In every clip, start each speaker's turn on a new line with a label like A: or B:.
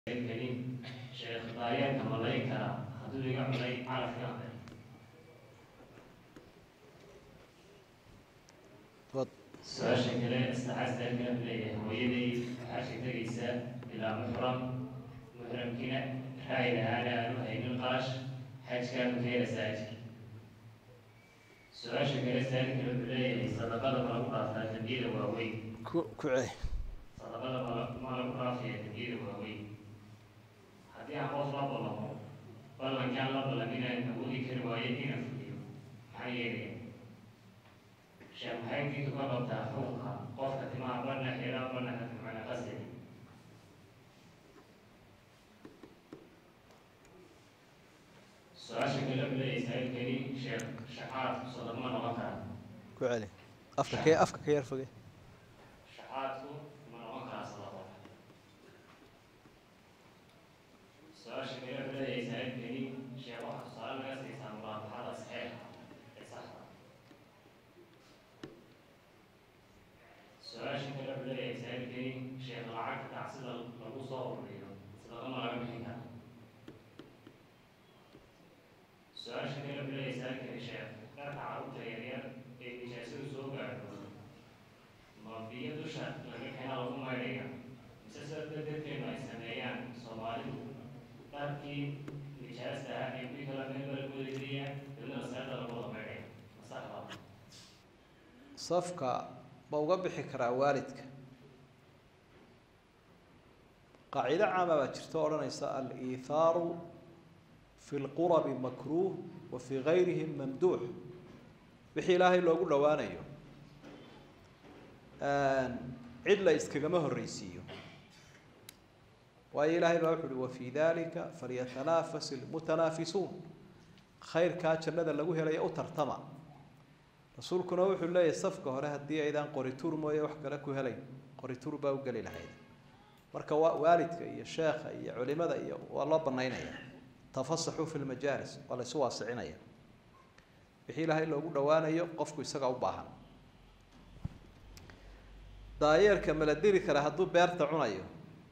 A: gelin sheekh daayeenka malayn karaa hadduu iga cunay calafka
B: Wad.
A: su-aasha kale istaxaastaan kala leeyahay hooyaday waxaa sheegtagaysa ilaa muxram muxramkiina raay lahaana aanu haynin qarash xajkaa ma keenaysaa ajir su-aasha kale saali kale wuxuu leeyahay sadaqada ma lagu dhaaftaa dambiyada waaweyn
B: ku ku celi
A: sadaqada ma ma lagu dhaafaya dambiyada waaweyn haddii aan qof la ballamo ballankaan la ballam inaan awoodi kari waayo inaan fuliyo maxaa yeelaya sheekh maxay diintu ka qabtaa xukunka qofka timaha badhna xeeraa badhna ka macna qasdi su-aasha kale wuxuu leeyahay saailkani sheekh shacaad sadaqa ma noqon karaa
B: ku celi afka ka afka ka yar foge
A: shacaadku ma noqon karaa sadaqo su-aasha kale wuxuu leeyahay saailkani sheekh waxaa tusaale naga siisaa muraabaxada saxeexa ee saxda su-aasha kale wuxuu leeyahay saailkani sheekh lacagta tacsida lagu soo ururiyo sadaqa ma laga bixin karaa su-aasha kale wuxuu leeyahay saailkani sheekh dharka carruurta yaryar ee nijaasadu soo gaadho ma biyo dusha laga keena lagu maydhaya mise sida dadkeenu ay sameeyaan soomaalidu dharkii nijaasta ahaa ee kuwii kala meel bala goodayaya dabna masaajda lagu wada maydhaya masaxda
B: safka ma uga bixi karaa waalidka qaacido caama baa jirta oo odhanaysa al-iithaaru fi lqurabi makruuh wa fi gayrihi mamduux wixii ilaahay loogu dhowaanayo cid la iskagama horreysiiyo waayo ilaahay baa wuxu uhi wafii dalika falyatanafas ilmutanaafisuun khayrkaa jannada lagu helaya u tartama rasuulkuna wuxuu leeyahy safka hore haddii aydaan qorituur mooye wax kale ku helayn qorituur baa u geli lahayd marka waa waalidka iyo sheekha iyo culimada iyo waa loo banaynaya tafasaxuu fi lmajaalis waa la isu waasicinaya wixii ilaahay loogu dhowaanayo qofku isaga u baahan daayeerka ma la diri karaa hadduu beerta cunayo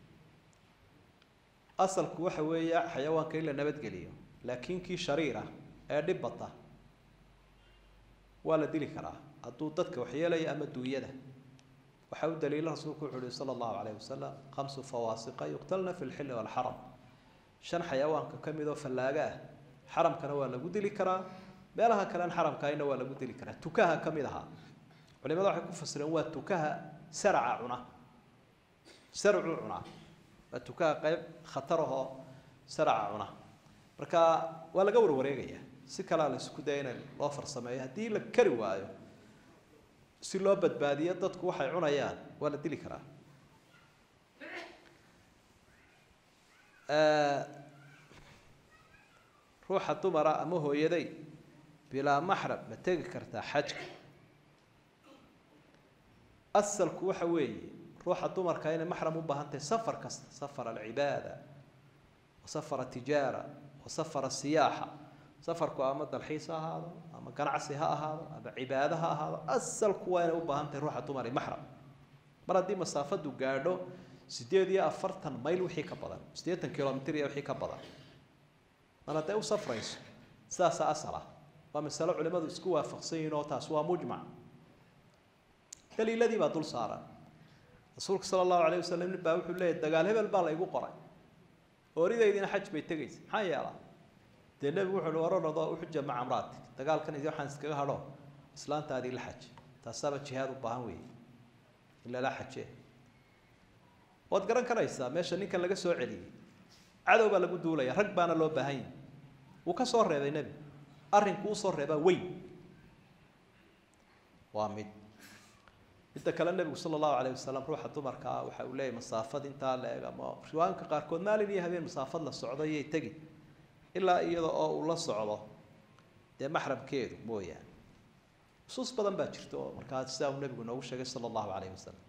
B: asalku waxa weeya xayawaanka in la nabadgeliyo laakiin kii shariir ah ee dhib bata waa la dili karaa hadduu dadka waxyeelaya ama duunyada waxaa u daliila rasuulku wuxu uhi sala allahu calayhi wasalam khamsu fawaasiqa yuqtalna fi lxilli walxaram shan xayawaanka ka mid oo fallaaga ah xaramkana waa lagu dili karaa meelaha kalean xaramkaayna waa lagu dili karaa tukaha ka mid ahaa culimada waxay ku fasireen waa tukaha saraca cuna saracuu cunaa waa tukaha qeyb khatar ahoo saraca cuna marka waa laga warwareegaya si kalea la isku daya in loo farsameeyo haddii la kari waayo si loo badbaadiyo dadku waxay cunayaan waa la dili karaa ruuxa dumara ama hooyaday bilaa maxram ma tegi kartaa xajka asalku waxa weeye ruuxa dumarka inay maxram u baahan tahay safar kasta safar alcibaada wa safar atijaara wa safar asiyaaxa safarku ama dalxiis ha ahaado ama ganacsi ha ahaado ama cibaado ha ahaado asalku waa inay u baahan tahay ruuxa dumari maxram mar haddii masaafadu gaadho sideed iyo afartan mayl wixii ka badan siddeetan kilomitr iyo wixii ka badan mar hadday u safrayso sidaasaa asal ah waa masalo culimadu isku waafaqsan yihiin oo taas waa mujmac daliiladii baa dul saaran rasuulka sala allahu alayh wasalam nin baa wuxuu leeyahy dagaal hebel baa laygu qoray ooridaydina xaj bay tegaysa maxaa yeelaa dee nebigu wuxu uhi waranado uxuja maca amraatik dagaalkan idi waxaan iskaga hadho islaantaadii la xaj taasaaba jihaad u baahan weeye in lala xaje waad garan karaysaa meesha ninkan laga soo celiyey cadow baa lagu duulaya rag baana loo baahan yahi wuu ka soo reebay nebigu arrinku usoo reebaa weyn waa mid midda kale nebigu sala allahu alayh wasalam ruuxa dumarka ah waxa uu leeyahy masaafad intaa la eg ama riwaayinka qaarkood maalin iyo habeen masaafad la socdo iyay tegi ilaa iyada oo uu la socdo dee maxramkeedu mooyaane nusuus badan baa jirta oo markaa sidaa uu nebigu noogu sheegay sala allahu alayh wasalam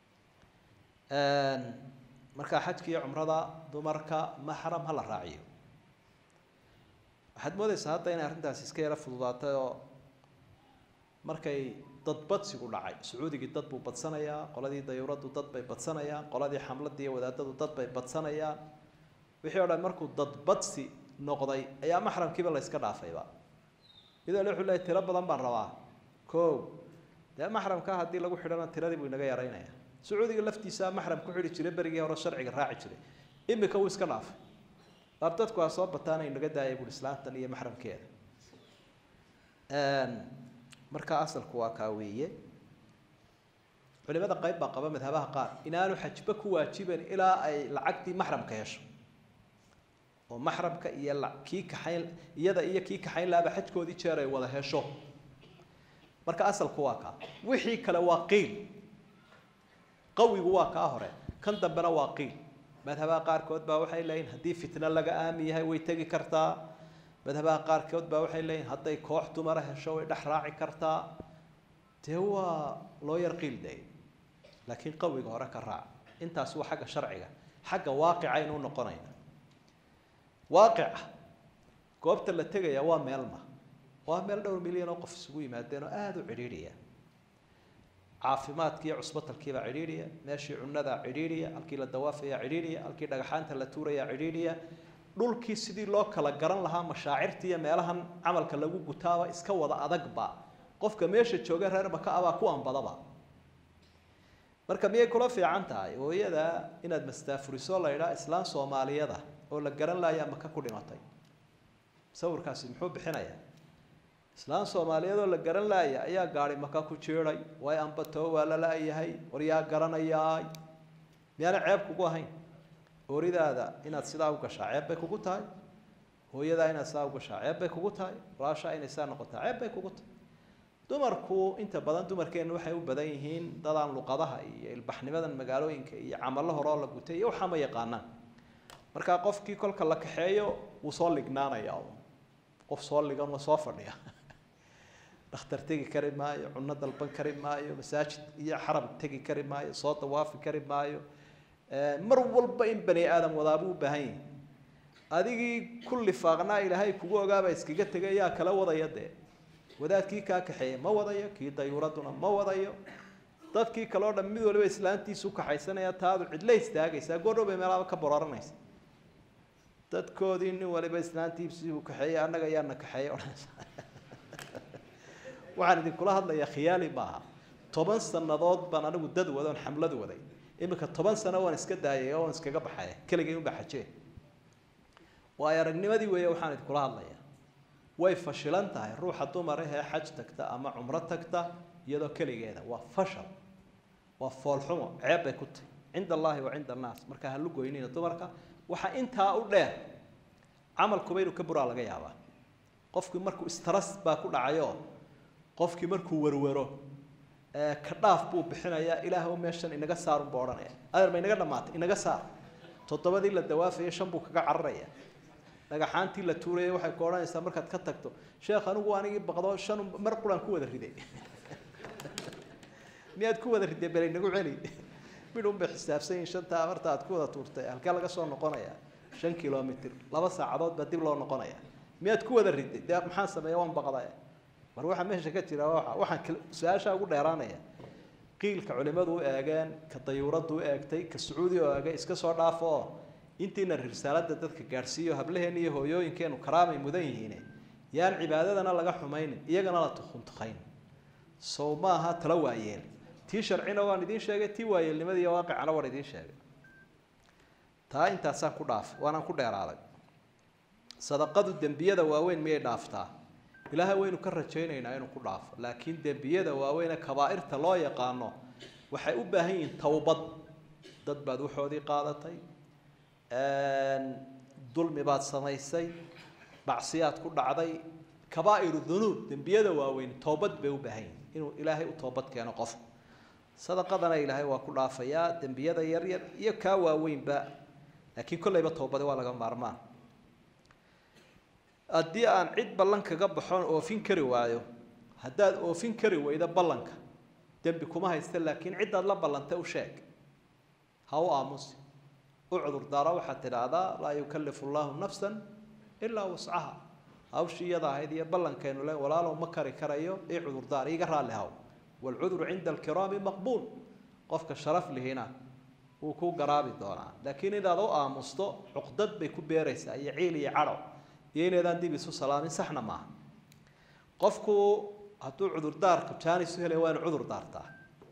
B: markaa xajka iyo cumrada dumarka maxram ha la raaciyo waxaad moodeysaa hadda inay arrintaasi iska yaro fududaatay oo markay dad badsigu dhacay sacuudigii dad buu badsanayaa qoladii dayuuraddu dad bay badsanayaan qoladii xamladii iyo wadaadadu dad bay badsanayaan wixii o dhan markuu dadbadsi noqday ayaa maxramkiiba la yska dhaafayba midale wuxuu leeyahy tiro badan baan rabaa ko dee maxramka haddii lagu xidhana tiradii buu inaga yaraynaya sacuudiga laftiisa maxram ku xidhi jiray berigii hore sharciga raaci jiray imika wuu iska dhaafay dar dadku waa soo bataana inaga daaya buui islaantan iyo maxramkeeda marka asalku waa kaa weeye culimada qayb baa qaba madhabaha qaar inaanu xajba ku waajiban ilaa ay lacagtii maxramka hesho oo maxramka iyo kii kaxayn iyada iyo kii kaxayn laaba xajkoodii jeer ay wada hesho marka asalku waa kaa wixii kale waa qiil qawigu waa kaa hore kan dambena waa qiil madhabaha qaarkood baa waxay leeyihin haddii fitno laga aamin yahay way tegi kartaa madhabaha qaarkood baa waxay leeyihin hadday koox dumara hesho way dhex raaci kartaa dee waa loo yar qiil day laakiin qawiga hore ka raac intaasi waa xagga sharciga xagga waaqicaynu noqonayna waaqica goobta la tegaya waa meelma waa meel dhowr milyan oo qof isugu yimaadeen oo aada u cidhiidhiya caafimaadkiiyo cusbatalkiibaa cidhiidhiya meeshii cunadaa cidhiidhiya halkii la dawaafaya cidhiidhiya halkii dhagaxaanta la tuuraya cidhiidhiya dhulkii sidii loo kala garan lahaa mashaacirta iyo meelahan camalka lagu gutaaba iska wada adagba qofka meesha jooga reer maka abaa ku anbadaba marka miyay kula fiican tahay hooyada inaad mastaafuriso la idhaa islaan soomaaliyada oo la garan laaya maka ku dhimatay sawirkaasi muxuu bixinayaa islaan soomaaliyeed oo la garan laaya ayaa gaari maka ku jiiday way ambatoo waa la la-yahay war yaa garanayaay miyaana ceeb kugu ahayn ooridaada inaad sidaa u gashaa ceeb bay kugu tahay hooyadaa inaad sidaa u gashaa ceeb bay kugu tahay walaashaa inay sidaa noqotaa ceeb bay kugu tahay dumarku inta badan dumarkeenna waxay u badan yihiin dadaan luqadaha iyo ilbaxnimadan magaalooyinka iyo camalo hore oo la gutay iyo waxaa ma yaqaanaan markaa qofkii kolka la kaxeeyo wuu soo lignaanaya qof soo ligan oo soo fadhiya dhakhtar tegi kari maayo cunno dalban kari maayo masaajid iyo xaram tegi kari maayo soo dawaafi kari maayo mar walba in bani aadam wadaabuu u baahan yahi adigii kulli faaqnaa ilaahay kugu ogaaba iskaga tegay yaa kala wadaya dee wadaadkii kaa kaxeeya ma wadayo kii dayuuraduna ma wadayo dadkii kale o dhan mid waliba islaantiisu kaxaysanaya taadu cidla istaagaysaa goordhow bay meelaaba ka borooranaysa dadkoodii nin waliba islaantiisii kaxeeyey annaga yaana kaxeeyey odhanaysa waxaan idinkula hadlayaa khiyaali maaha toban sannadood baan anigu dad wadoon xamlad waday iminka toban sano waan iska daayay oo waan iskaga baxay keligay unbaa xajee waayo aragnimadii weeye waxaan idinkula hadlayaa way fashilan tahay ruuxa dumar ahee xaj tagta ama cumro tagta iyadoo keligeeda waa fashal waa foolxumo ceeb bay ku tahy cinda allaahi wa cinda annaas markaa ha lugoynina dumarka waxaa intaa u dheer camalkuba inuu ka buraa laga yaabaa qofkii markuu istras baa ku dhacayoo qofkii markuu werwero ka dhaaf buu bixinayaa ilaahw meeshan inaga saarun buu odhanaya adeer ma inaga dhamaatay inaga saar toddobadii la dawaafaya shan buu kaga cararaya dhagaxaantii la tuurayay waxay ku odhanaysaa markaad ka tagto sheekh anigu anigii baqdo shan mar quraan ku wada riday miyaad ku wada riday bel inagu celi midhun bay xisaabsan yihin shantaa afarta aad ku wada tuurtay halkee laga soo noqonaya shan kilomitr laba saacadood baa dib loo noqonaya miyaad ku wada riday dee maxaan sameeya waan baqday mar waxaa meesha ka jira waa waxaan su-aashaa ugu dheeraanaya qiilka culimadu u eegeen ka dayuuraddu u eegtay ka sacuudi u eegay iska soo dhaafo oo intiina risaalada dadka gaadhsiiyo hablaheena iyo hooyooyinkeenu karaamay mudan yihiine yaan cibaadadana laga xumaynin iyagana la tukuntukayn sow maaha tala waayeel tii sharcina waan idiin sheegay tii waayeelnimadii iyo waaqicana waan idiin sheegay taa intaasaan ku dhaafay waanaan ku dheeraaday sadaqadu dembiyada waaweyn miyay dhaaftaa ilaahay waynu ka rajaynaynaa inuu ku dhaafo laakiin dembiyada waaweyne kabaa'irta loo yaqaano waxay u baahan yihiin towbad dad baad waxoodii qaadatay dulmi baad samaysay bacsiyaad ku dhacday kabaa'iru dunuub dembiyada waaweyn toobad bay u baahan yihin inuu ilaahay u toobad keeno qofku sadaqadana ilaahay waa ku dhaafayaa dembiyada yaryar iyo kaa waaweynba laakiin kollayba toobadi waa laga maarmaan haddii aan cid ballan kaga baxoon oofin kari waayo haddaad oofin kari weydo ballanka dembi kuma haysta laakiin ciddaad la ballantay u sheeg ha u aamusi u cudurdaaro waxaad tidhaahdaa laa yukallifu llaahu nafsan ilaa wascaha hawshii iyada ahayd iyo ballankaynu le walaalow ma kari karayo ii cudurdaar iiga raalli haw waalcudru cinda alkiraami maqbuul qofka sharaf lihina wuu ku garaabi doonaa laakiin inaad u aamusto cuqdad bay ku beeraysaa iyo ciil iyo cadho iyo inaydaan dib isu salaamin saxna maaha qofku hadduu cudurdaarku jaanis u helay waa inu cudur daartaa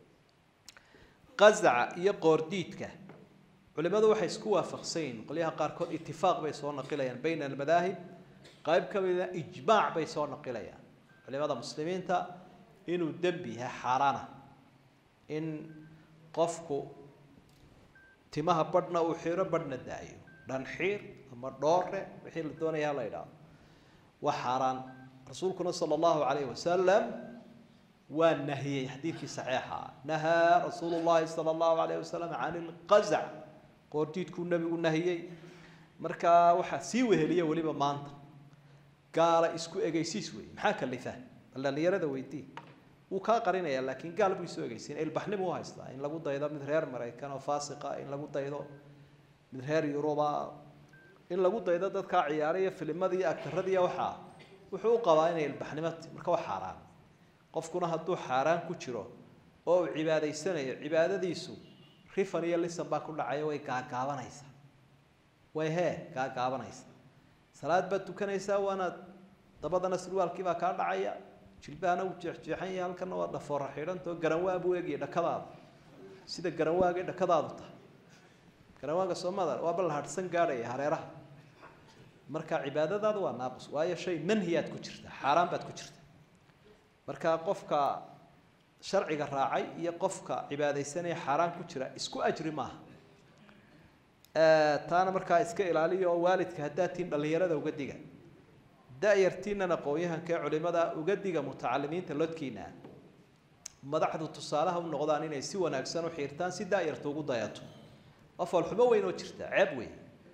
B: qazaca iyo qoordiidka culimadu waxay isku waafaqsan yihin qolyaha qaarkood itifaaq bay soo naqilayaan bayna almadaahib qayb ka mida ijmaac bay soo naqilayaan culimada muslimiinta inuu dembi yahay xaaraana in qofku timaha badhna uu xiro badhna daayo dhanxiir ama dhoore wixii la doonaya hala idhaahdo waa xaaraan rasuulkuna sala allahu calayhi wasalam waa nahiyey xadiidkii saxiixa nahaa rasuulu llahi sala allahu calayhi wasalam can ilqazac qoordiidkuu nebigu nahiyey markaa waxaa sii weheliya weliba maanta gaala isku egeysiis wey maxaa kalifa bal dhalinyarada weydii wuu kaa qarinaya laakiin gaal buu isu egeysiin ilbaxnimu u haystaa in lagu daydo mid reer maraykan oo faasiqa in lagu daydo mid reer yuruba in lagu daydo dadkaa ciyaaraya filimadiiyo agtaradiiyo waxaa wuxuu u qabaa inay ilbaxnimo ti marka waa xaaraan qofkuna hadduu xaaraan ku jiro oo uu cibaadaysanayo cibaadadiisu rifan iyo lisan baa ku dhacaya way gaagaabanaysaa way hee gaagaabanaysa salaad baad tukanaysaa waana dabadana surwaalkii baa kaa dhacaya jilbahana uu jeexjeexan yahay halkana waa dhafoora xidhantao garanwaa buu egaya dhakadaada sida garanwaagay dhakadaadu tahay garanwaaga soomada waaba la hadhsan gaadhaya hareeraha marka cibaadadaada waa naaqus waayo shay manhiyaad ku jirta xaaraan baad ku jirta marka qofka sharciga raacay iyo qofka cibaadaysanaya xaaraan ku jira isku ajri maaha taana markaa iska ilaaliya oo waalidka haddaad tiin dhallinyarada uga diga da-yartiinan aqoon-yahanka ee culimada uga diga mutacalimiinta lodkiina madaxdu tusaalaha u noqdaan inay si wanaagsan u xiirtaan si da-yarta ugu dayato waa foolxumo weyn oo jirta ceeb weyn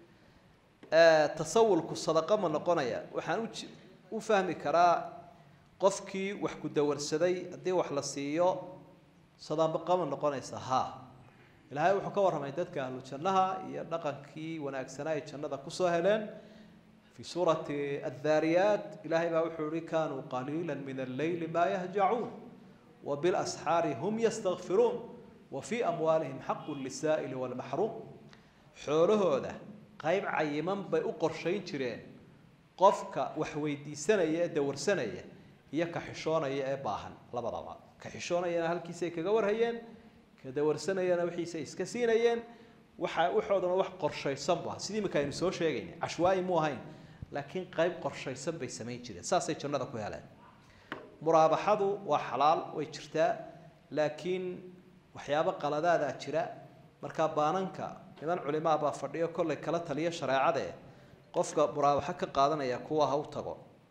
B: tasawulku sadaqa ma noqonaya waxaan u u fahmi karaa qofkii wax ku dawarsaday haddii wax la siiyo sadaqa ma noqonaysa ha ilaahay wuxuu ka warramay dadka ahlu jannaha iyo dhaqankii wanaagsanaa ay jannada kusoo heleen في سورة الذاريات إلهي بقى وحوري كانوا قليلا من الليل ما يهجعون وبالأسحار هم يستغفرون وفي أموالهم حق للسائل والمحروم حوله هذا قيب عيمان بي أقرشين جرين قفك وحويدي سنة دور سنة هي كحشونة يا باهن لا بضبع كحشونة يا هل كيسي كجور هيين كدور سنة يا نوحي سيس كسينيين waxa waxoodana wax qorshaysan ba sidii marka aynu soo sheegaynay cashwaai mu ahayn laakiin qayb qorshaysan bay samayn jireen saasay jannada ku heleen muraabaxadu waa xalaal way jirtaa laakiin waxyaabo qaladaadaa jira markaa baananka niman culimaa baa fadhiyo kollay kala taliya shareecade qofka muraabaxo ka qaadanaya kuwa ha u tago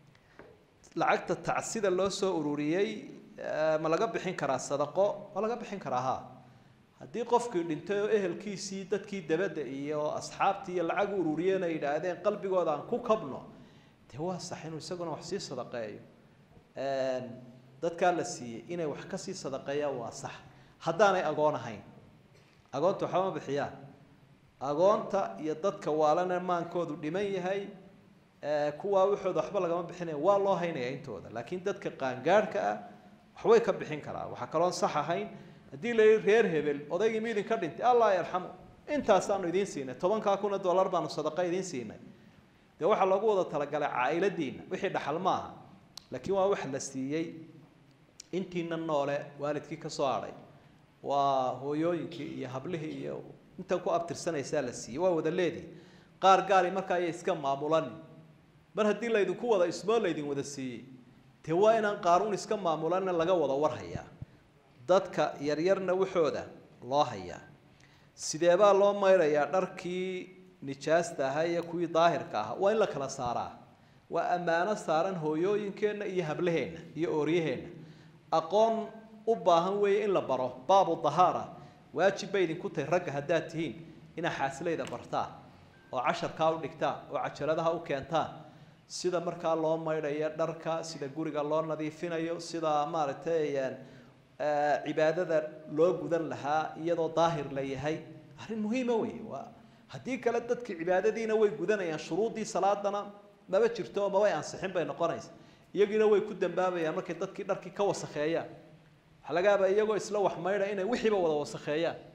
B: lacagta tacsida loo soo ururiyey ma laga bixin karaa sadaqo ma laga bixin karaa ha haddii qofkii dhintay oo ehelkiisii dadkii dabadda iyo asxaabtii iyo lacag u ururiyeen ay yidhaahdeen qalbigooda aan ku kabno dee waa sax inuu isaguna wax sii sadaqeeyo dadkaa la siiyey inay wax kasii sadaqeeyaan waa sax haddaanay agoon ahayn agoonta waxba ma bixiyaan agoonta iyo dadka waalana maankoodu dhiman yahay kuwaa waxooda waxba lagama bixinaya waa loo haynaya intooda laakiin dadka qaangaadhka ah waxbay ka bixin karaan waxaa kaloon sax ahayn haddii la yihi reer hebel odaygii mi idinka dhintay allah yarxamu intaasaanu idiin siinay tobankaa kuna dollar baanu sadaqa idiin siinay dee waxaa loogu wada talagalay caailadiina wixii dhaxal ma aha laakiin waa wax la siiyey intiina noole waalidkii ka soo hadhay waa hooyooyinkii iyo hablihii iyo intan ku abtirsanaysaa la siiyey waa wada leedii qaar gaari markaa ayay iska maamulan mar haddii laydinku wada ismoo laydin wada siiyey dee waa inaan qaaruun iska maamulanna laga wada warhayaa dadka yaryarna waxooda loo hayaa sideebaa loo mayrayaa dharkii nijaasta ahaa iyo kuwii daahirka ahaa waa in la kala saaraa waa ammaano saaran hooyooyinkeenna iyo hablaheenna iyo ooryaheenna aqoon u baahan weeye in la baro baabu dahaara waajib bay idinku tahay ragga haddaad tihiin inaa xaasilayda bartaan oo casharkaa u dhigtaan oo cajaladaha u keentaan sida markaa loo maydhayo dharka sida guriga loo nadiifinayo sida maaragtay cibaadada loo gudan lahaa iyadoo daahir la yahay arrin muhiima wey waa haddii kale dadki cibaadadiina way gudanayaan shuruuddii salaadana maba jirto oo mabay ansixin bay noqonaysa iyagiina way ku dambaabayaan markay dadkii dharkii ka wasakheeyaan waxaa laga yaabaa iyagoo isla wax maydha inay wixiiba wada wasakheeyaan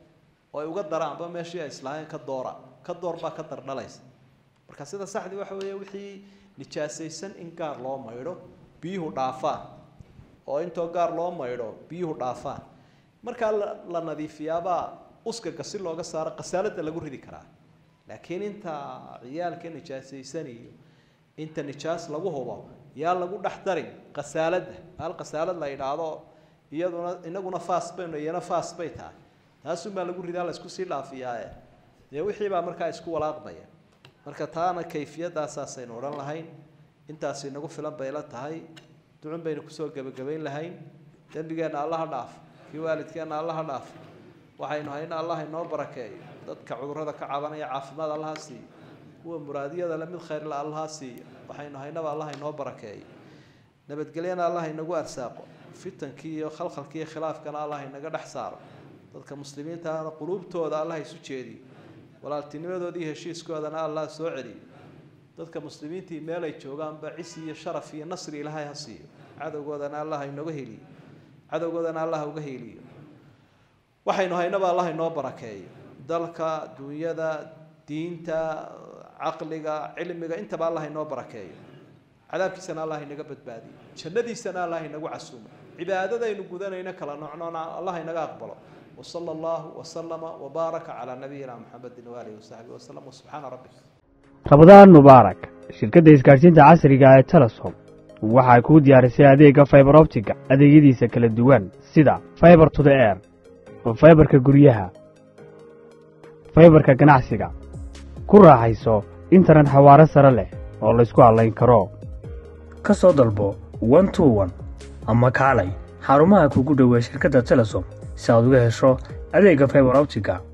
B: oo ay uga daraanba meeshii ay islaaheen ka doora ka door baa ka dardhalaysa marka sida saxdii waxa weeye wixii nijaasaysan in gaar loo maydho biyuhu dhaafaan oo intoo gaar loo maydho biyuhu dhaafaan markaa la la nadiifiyaabaa uskaga si looga saaro qasaalada lagu ridi karaa laakiin inta ciyaalka nijaasaysan iyo inta nijaas lagu hubo yaa lagu dhex darin qasaalada hal qasaalad la yidhaahdo iyaduna inaguna faas baynu iyana faas bay tahay taasunbaa lagu ridaa la isku sii dhaafiyaae dee wixii baa markaa isku walaaqmaya marka taana kayfiyadaasaasaynu odhan lahayn intaasi inagu filan bay la tahay ducun baynu kusoo gebagabayn lahayn dembigeenna allaha dhaaf kii waalidkeenna allaha dhaaf waxaynu hayna allah inoo barakeeyo dadka cudurrada ka cabanaya caafimaad allaha siiyo kuwa muraadiyada le mid khayrla allaha siiyo waxaynu haynaba allah inoo barakeeyo nabadgelyana allah inagu arsaaqo fitankii iyo khalkhalkii iyo khilaafkana allah inaga dhex saaro dadka muslimiintaana quluubtooda allah isu jeediyo walaaltinimadooda iyo heshiiskoodana allah soo celiyo dadka muslimiintii meel ay joogaanba cisi iyo sharaf iyo nasri ilaahay ha siiyo cadowgoodana allah inaga heliyo cadowgoodana allah uga heliyo waxaynu haynaba allah inoo barakeeyo dalka dunyada diinta caqliga cilmiga intaba allah inoo barakeeyo cadaabkiisana allah inaga badbaadiyo jannadiisana allah inagu casuumo cibaadadaynu gudanayno kala noocnoona allah inaga aqbalo وصلى الله وسلم وبارك على نبينا محمد وآله وصحبه وسلم وسبحان ربك
C: rabadaan mubaarak shirkadda isgaadhsiinta casriga ee telesom waxay kuu diyaarisay adeegga faibar optiga adeegyadiisa kala duwan sida faibar to the air faibarka guryaha faibarka ganacsiga ku raaxayso internet xawaare sare leh oo laysku hadlayn karo ka soo dalbo one to one ama kaalay xarumaha kugu dhoweey shirkadda telesom si aad uga hesho adeegga faibar optiga